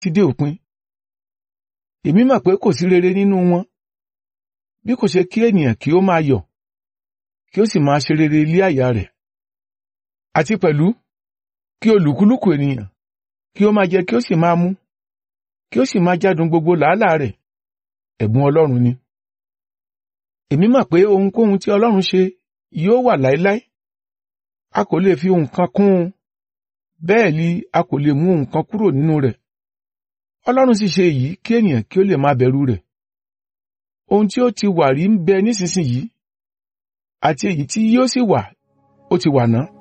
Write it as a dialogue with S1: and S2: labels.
S1: ti dé òpin èmi mọ̀ pé kò sí rere nínú wọn bí kò ṣe kí ènìyàn kí ó máa yọ̀ kí ó sì máa ṣe rere ilé àyà rẹ̀ àti pẹ̀lú kí olùkúlùkù ènìyàn kí ó máa jẹ kí ó sì máa mu kí ó sì máa jádùn gbogbo làálàá rẹ̀ ẹ̀bùn Ọlọ́run ni èmi mọ̀ pé ohunkóhun tí Ọlọ́run ṣe yóò wà láéláé a kò lè fi ohun kan kún un bẹ́ẹ̀ ni a kò lè mú ohun kan kúrò nínú rẹ̀ Ọlọ́run sì ṣe èyí kí ènìyàn kí ó lè máa bẹ̀rù rẹ̀ ohun tí ó ti wà rí ń bẹ nísinsìnyí àti èyí tí yóò sì wà ó ti wà náà